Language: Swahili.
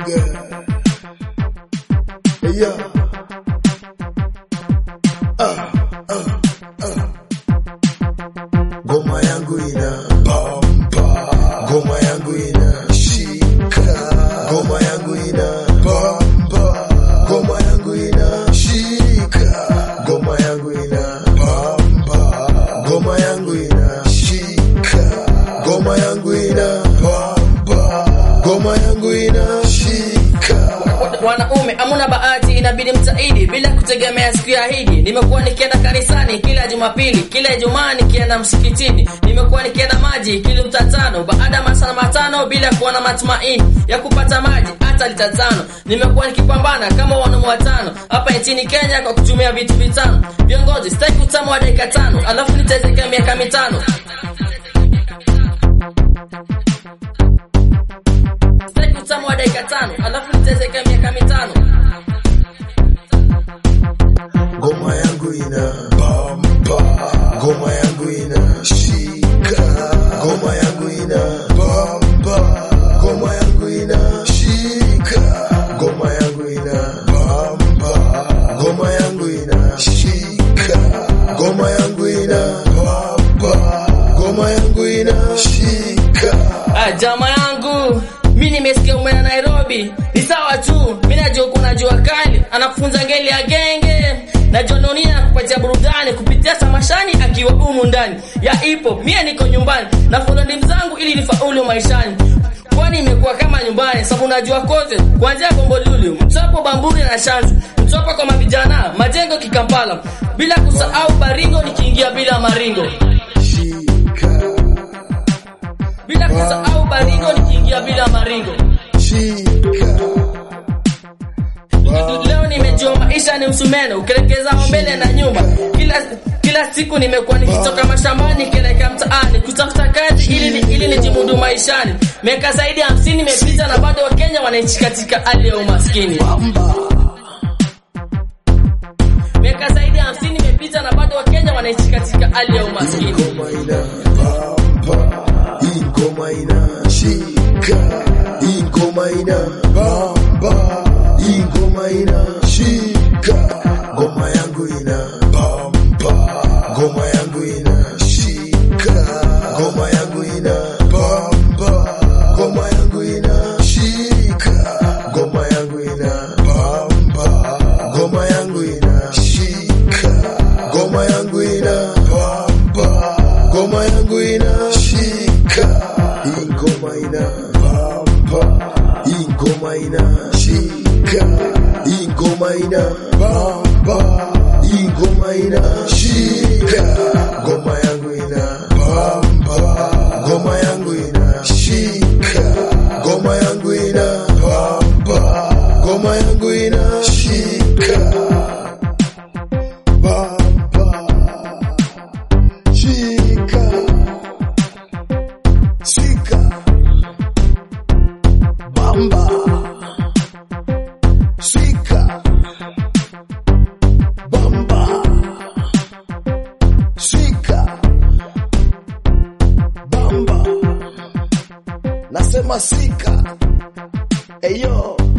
Mboga. Yeah. Ah, ah, ah. Ngoma yangu ina bamba, ngoma yangu ina shika, ngoma yangu ina bamba, ngoma yangu ina shika, ngoma yangu ina bamba, ngoma yangu ina shika, ngoma yangu ina bamba, ngoma yangu ina shika. wanaume amuna bahati inabidi mtaidi bila kutegemea siku ya hidi nimekuwa nikienda kanisani kila jumapili kila ijumaa nikienda msikitini nimekuwa nikienda maji kilomita tano baada ya masaa matano bila kuwa na matumaini ya kupata maji hata lita tano nimekuwa nikipambana kama wanaume watano hapa nchini kenya kwa kutumia vitu vitano viongozi sitaki utamu wa dakika tano alafu nitezeka miaka mitano sitaki utamu wa dakika tano alafu nitezeka miaka mitano Ngoma yangu ina bamba, ngoma yangu ina shika, ngoma yangu ina bamba, ngoma yangu ina shika, ngoma yangu ina bamba, ngoma yangu ina shika, ngoma yangu ina bamba, ngoma yangu ina shika. Ah, jama yangu mi nimesikia umeenda Nairobi, ni sawa tu. Mi najua kuna jua kali, anakufunza ngeli ya genge na jononia kupatia burudani kupitia samashani akiwa humu ndani ya ipo. Mie niko nyumbani na follow ndim zangu ili nifaulu maishani kwani imekuwa kama nyumbani, sababu najua kote kuanzia Bombolulu, Mtwapo, Bamburi na Shanzu, Mtwapa kwa mavijana, Majengo, Kikampala, bila kusahau Baringo nikiingia bila maringo Shika, bila kusahau Baringo nikiingia bila maringo. shika, Leo nimejua maisha ni msumeno, ukielekeza mbele na nyuma. Kila kila siku nimekuwa nikitoka mashambani nikielekea mtaani kutafuta kazi ili ili nijimudu maishani. Miaka zaidi ya hamsini imepita na bado Wakenya wanaishi katika hali ya umaskini. Miaka zaidi ya hamsini imepita na bado Wakenya wanaishi katika hali ya umaskini. ngoma ina bamba, hii ngoma ina shika, hii ngoma ina bamba, hii ngoma ina shika, ngoma yangu ina bamba, ngoma yangu ina shika, ngoma yangu ina bamba, ngoma yangu ina shika, ngoma yangu ina bamba, ngoma yangu ina shika, ngoma yangu ina bamba, ngoma yangu ina shika, hii ngoma ina bamba, hii ngoma ina shika, hii ngoma ina bamba, hii ngoma ina shika, ngoma yangu ina bamba, ngoma yangu ina shika, ngoma yangu ina bamba, ngoma yangu ina shika. Bamba, shika, shika, bamba, shika, bamba, shika, bamba, nasema shika, eyo.